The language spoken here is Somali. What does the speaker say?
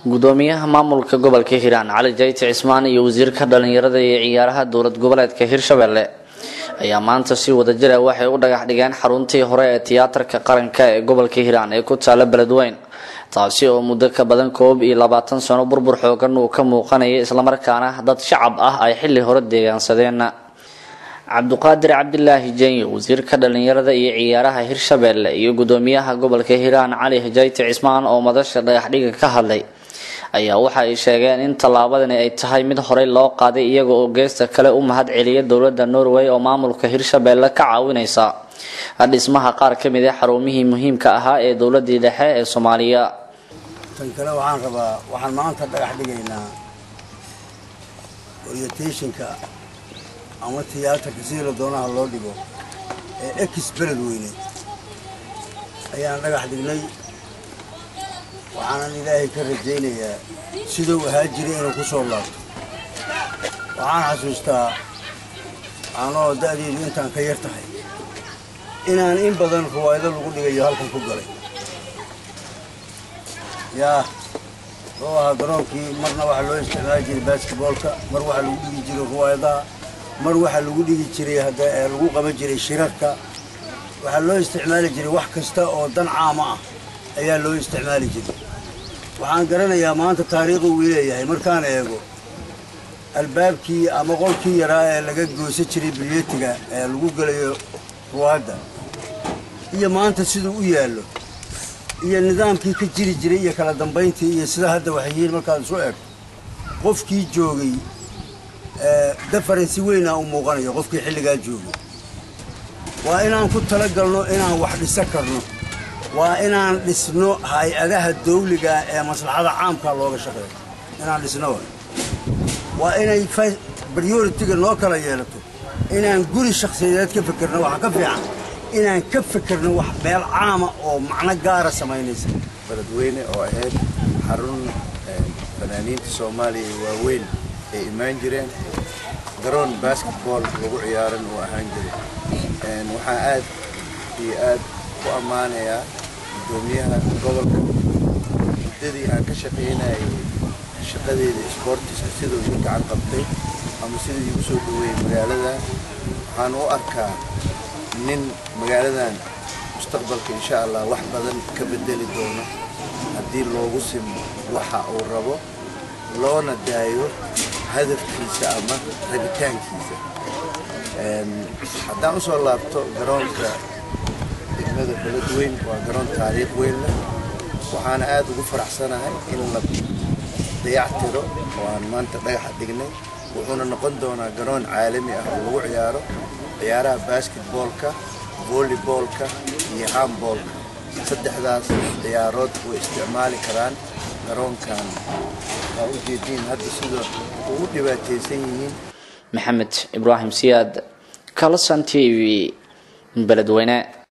gudoomiyaha maamulka gobolka hiiraan cali jayti cismaan iyo wasiirka dhalinyarada iyo ciyaaraha dowlad goboleedka hirshabelle ayaa maanta si wadajira waxay u dhagax dhigeen xaruntii hore ee tiyaatarka qaranka ee gobolka hiiraan ee ku taala beledweyn taasi oo muddo ka badan koob iyo labaatan sano burbur xoogan uu ka muuqanayay islamarkaana dad shacab ah ay xilli hore deegaansadeen cabduqaadir cabdilaahi jenyo wasiirka dhalinyarada iyo ciyaaraha hirshabelle iyo gudoomiyaha gobolka hiiraan cali jayti cismaan oo madasha dhagaxdhiga ka hadlay ayaa waxa ay sheegeen in tallaabadani ay tahay mid horey loo qaaday iyaga oo geesta kale u mahad celiya dowladda norway oo maamulka hirshabelle ka caawinaysa dhismaha qaar ka mid ah xarumihii muhiimka ahaa ee dowladii dhexe ee soomaaliya tan kale waxaan rabaa waxaan maanta dhagax dhigaynaa orientationka ama tiyaatarka sidii la doonaha loo dhigo ee ex beled weyne ayaan dhagax dhignay waxaanan ilaahay ka rajaynayaa siduu ahaa jiray inuu ku soo laabto waxaan xasuustaa anoo da'deedu intaan ka yar tahay inaan in badan ruwaayado lagu dhigayo halkan ku galay yaa wuxuu ahaa garoonkii marna waxaa loo isticmaali jiray basketboolka mar waxaa lagu dhigi jiray ruwaayadaha mar waxaa lagu dhigi jiray hadda lagu qaban jiray shirarka waxaa loo isticmaali jiray wax kasta oo dan caama ah ayaa loo isticmaali jiray waxaan garanayaa maanta taariikhu uu leeyahay markaan eego albaabkii ama qolkii yaraa ee laga goosan jiray bilyetiga ee lagu gelayo ruwaadda iyo maanta siduu u yaallo iyo nidaamkii ka jiri jiray iyo kala dambayntii iyo sida hadda waxay yihiin markaad isu eegto qofkii joogay defarensi weynaa u muuqanayo qofkii xilligaa joogay waa inaan ku talagalno inaan wax dhisan karno waa inaan dhisno hay-adaha dawliga ee maslaxada caamka looga shaqeeyo inaan dhisno waa inay prioritiga noo kala yeelato inaan guri shakhsiyadeed ka fekerno waxa ka fiican inaan ka fekerno wax meel caama oo macno gaara samaynaysa beledweyne oo ahayd xarun fanaaniinta soomaaliya ee waaweyn ay imaan jireen garoon basketball lagu ciyaaran uu ahaan jiray waxaan aad iyo aad ku ammaanayaa gudoomiyaha gobolka muddadii aan ka shaqaynayay shaqadeeda isboortiska siduu igu gacan qabtay ama siduu igu soo dhaweeyey magaaladan waxaan u arkaa nin magaaladan mustaqbalka insha allah wax badan ka bedeli doono haddii loogu simo waxa uu rabo loona daayo hadafkiisa ama rabitaankiisa haddaan usoo laabto garoonka degmada beledweyn waa garoon taariikh weyn leh waxaana aad ugu faraxsanahay in la dayactiro oo aan maanta dhagaxa dhignay wuxuuna noqon doonaa garoon caalami ah oo lagu ciyaaro ciyaaraha basketboolka volleyboolka iyo handboolka saddexdaas ciyaarood way isticmaali karaan garoonkan waa u jeediin hadda sida ugu dhibaataysan yihiin maxamed ibraahim siyaad kalasan t v beledweyne